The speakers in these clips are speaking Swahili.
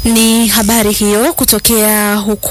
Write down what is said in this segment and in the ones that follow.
Ni habari hiyo kutokea huko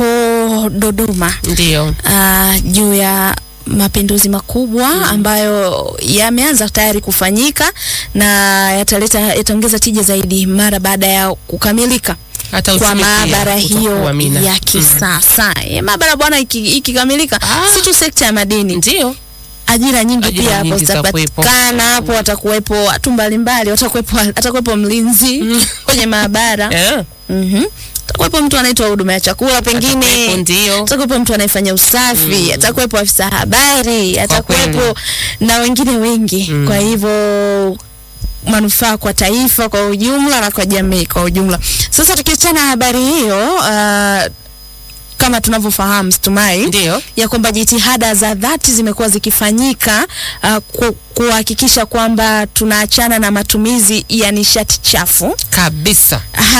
Dodoma Ndio. ah, juu ya mapinduzi makubwa ambayo yameanza tayari kufanyika na yataleta yataongeza tija zaidi mara baada ya kukamilika Hata kwa uchumi pia maabara hiyo utakuwa mina. ya Mm. kisasa. Mm. Maabara bwana, iki- ikikamilika Ah. si tu sekta ya madini Ndio. ajira nyingi Ajira pia hapo nyingi zitakuwepo. zitapatikana hapo, watakuwepo watu mbalimbali, watakuwepo atakuwepo mlinzi kwenye maabara Eh. mhm, atakuwepo mtu anaitwa huduma ya chakula, pengine Atakuwepo, ndio. atakuwepo mtu anayefanya usafi, atakuwepo afisa habari, atakuwepo kweli. na wengine wengi. Kwa hivyo manufaa kwa taifa kwa ujumla na kwa jamii kwa ujumla. Sasa tukiachana na habari hiyo, uh, kama tunavyofahamu Stumai, Ndio. ya kwamba jitihada za dhati zimekuwa zikifanyika uh, ku, kuhakikisha kwamba tunaachana na matumizi ya nishati chafu. Kabisa.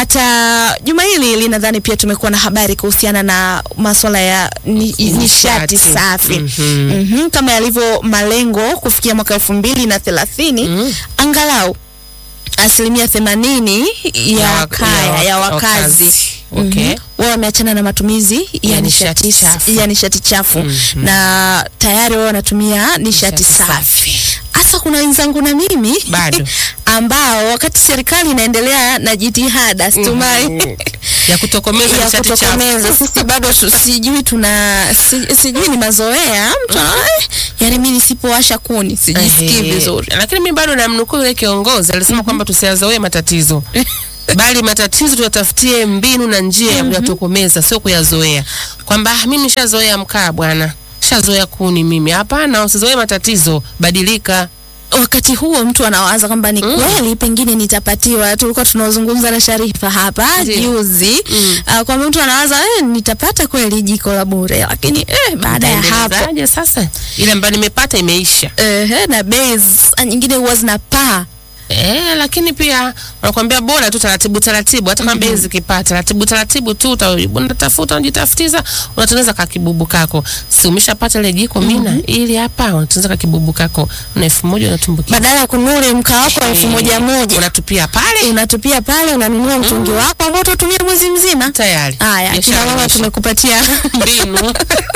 Hata juma hili linadhani pia tumekuwa na habari kuhusiana na masuala ya ni, nishati Nishati. safi Mhm. Mhm, kama yalivyo malengo kufikia mwaka elfu mbili na thelathini Mm. angalau asilimia themanini ya Ya wak- kaya ya ya wak- wakazi wakazi. Okay. Mhm. wao wameachana na matumizi ya, Ya nishati, nishati chafu. ya nishati chafu Mhm. na tayari wao wanatumia nishati Nishati safi. Hasa kuna wenzangu na mimi Bado. ambao wakati serikali inaendelea na jitihada stumai Mhm. ya kutokomeza ya nishati chafu. kutokomeza sisi bado tu- sijui tuna si, sijui ni mazoea mtu anaona eh, yani mimi nisipowasha kuni sijisikii Ehe. vizuri Lakini mimi bado namnukuu yule kiongozi alisema kwamba tusiyazoee matatizo bali matatizo tuyatafutie mbinu na njia ya kuyatokomeza, sio kuyazoea. Kwamba "Ah, mimi nishazoea mkaa bwana, nishazoea kuni mimi. Hapana, usizoee matatizo, badilika. wakati huo mtu anawaza kwamba ni kweli pengine nitapatiwa. Tulikuwa tunazungumza na Sharifa hapa Ndiyo. juzi uh, kwamba mtu anawaza eh, nitapata kweli jiko la bure, lakini eh, baada ya hapo Utaendelezaje sasa? Ile ambayo nimepata imeisha. eh, na bei z- nyingine huwa zinapaa Eh, lakini pia wanakuambia bora tu taratibu taratibu, hata kama bei zikipata taratibu taratibu tu uta- unatafuta unajitafutiza, unatengeneza kakibubu kako. Si umeshapata ile jiko mina ili hapa unatengeneza kakibubu kako na elfu moja unatumbukia. badala ya kununua mkaa wako wa elfu moja moja unatupia pale unatupia pale, unanunua mtungi wako ambao utatumia mwezi mzima. tayari. Haya, Biashara kina mama imeisha. tumekupatia mbinu.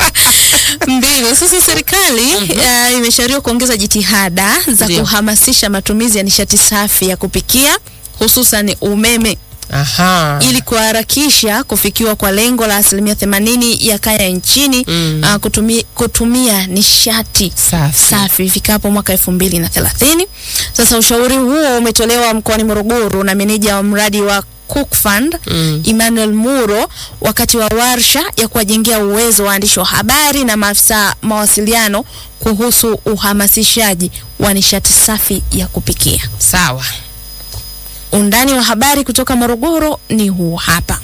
mbinu. Sasa serikali uh, imeshauriwa kuongeza jitihada za Ndio. kuhamasisha matumizi ya nishati safi ya kupikia hususan umeme Aha. ili kuharakisha kufikiwa kwa lengo la asilimia themanini ya kaya nchini Mm. uh, kutumia, kutumia nishati Safi. safi ifikapo mwaka elfu mbili na thelathini. Sasa ushauri huo umetolewa mkoani Morogoro na meneja wa mradi wa Cook Fund Mm. Emmanuel Muro wakati wa warsha ya kuwajengea uwezo waandishi wa habari na maafisa mawasiliano kuhusu uhamasishaji wa nishati safi ya kupikia. Sawa. Undani wa habari kutoka Morogoro ni huu hapa.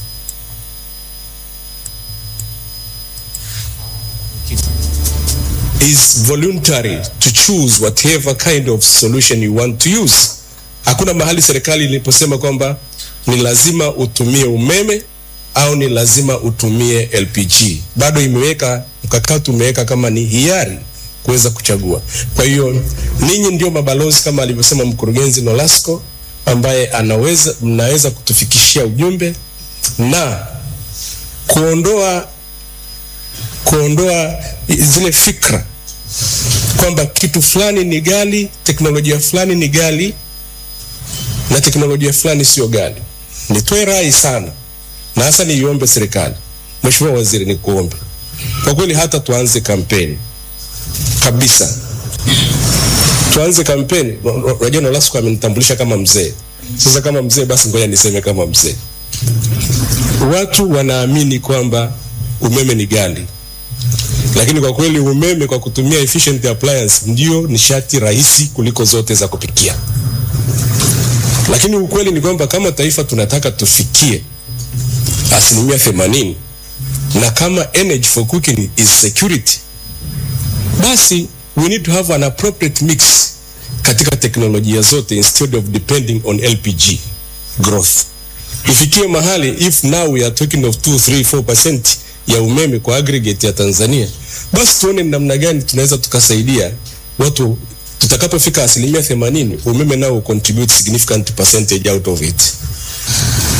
is voluntary to choose whatever kind of solution you want to use. Hakuna mahali serikali iliposema kwamba ni lazima utumie umeme au ni lazima utumie LPG. Bado imeweka mkakati, umeweka kama ni hiari kuweza kuchagua. Kwa hiyo ninyi ndio mabalozi kama alivyosema mkurugenzi Nolasco, ambaye anaweza mnaweza kutufikishia ujumbe na kuondoa kuondoa zile fikra kwamba kitu fulani ni gali, teknolojia fulani ni gali na teknolojia fulani sio gali. Nitoe rai sana na hasa niiombe serikali, Mheshimiwa Waziri, nikuombe kwa kweli, hata tuanze kampeni kabisa, tuanze kampeni. Unajua Nolasco amenitambulisha kama mzee. Sasa kama mzee, basi ngoja niseme kama mzee. Watu wanaamini kwamba umeme ni gali lakini kwa kweli umeme kwa kutumia efficient appliance ndio nishati rahisi kuliko zote za kupikia. Lakini ukweli ni kwamba kama taifa tunataka tufikie asilimia themanini na kama energy for cooking is security, basi we need to have an appropriate mix katika teknolojia zote instead of depending on LPG growth. Ifikie mahali if now we are talking of 2 3 4% ya umeme kwa aggregate ya Tanzania, basi tuone ni namna gani tunaweza tukasaidia watu tutakapofika asilimia themanini, umeme nao contribute significant percentage out of it.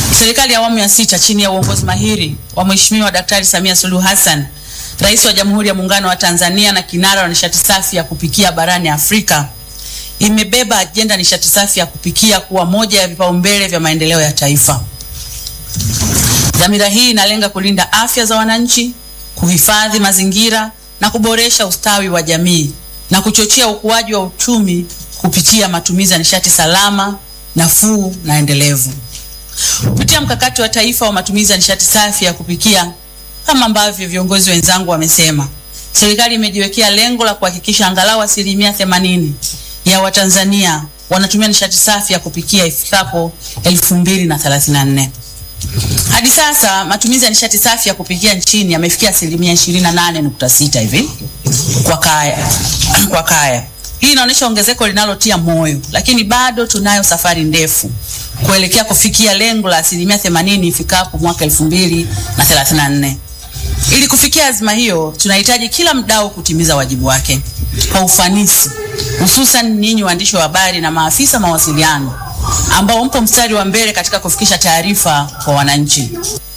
Serikali ya awamu ya sita chini ya uongozi mahiri wa Mheshimiwa Daktari Samia Suluhu Hassan, Rais wa Jamhuri ya Muungano wa Tanzania na kinara wa nishati safi ya kupikia barani Afrika, imebeba ajenda nishati safi ya kupikia kuwa moja ya vipaumbele vya maendeleo ya taifa. Dhamira hii inalenga kulinda afya za wananchi, kuhifadhi mazingira na kuboresha ustawi wa jamii na kuchochea ukuaji wa uchumi kupitia matumizi ya nishati salama, nafuu na endelevu. Kupitia mkakati wa taifa wa matumizi ya nishati safi ya kupikia, kama ambavyo viongozi wenzangu wamesema, serikali imejiwekea lengo la kuhakikisha angalau asilimia themanini ya Watanzania wanatumia nishati safi ya kupikia ifikapo 2034. Hadi sasa matumizi ya nishati safi ya kupikia nchini yamefikia asilimia 28.6 hivi kwa kaya, kwa kaya. Hii inaonyesha ongezeko linalotia moyo, lakini bado tunayo safari ndefu kuelekea kufikia lengo la asilimia 80 ifikapo mwaka 2034. Ili kufikia azma hiyo, tunahitaji kila mdau kutimiza wajibu wake kwa ufanisi, hususan ninyi waandishi wa habari na maafisa mawasiliano ambao mpo mstari wa mbele katika kufikisha taarifa kwa wananchi.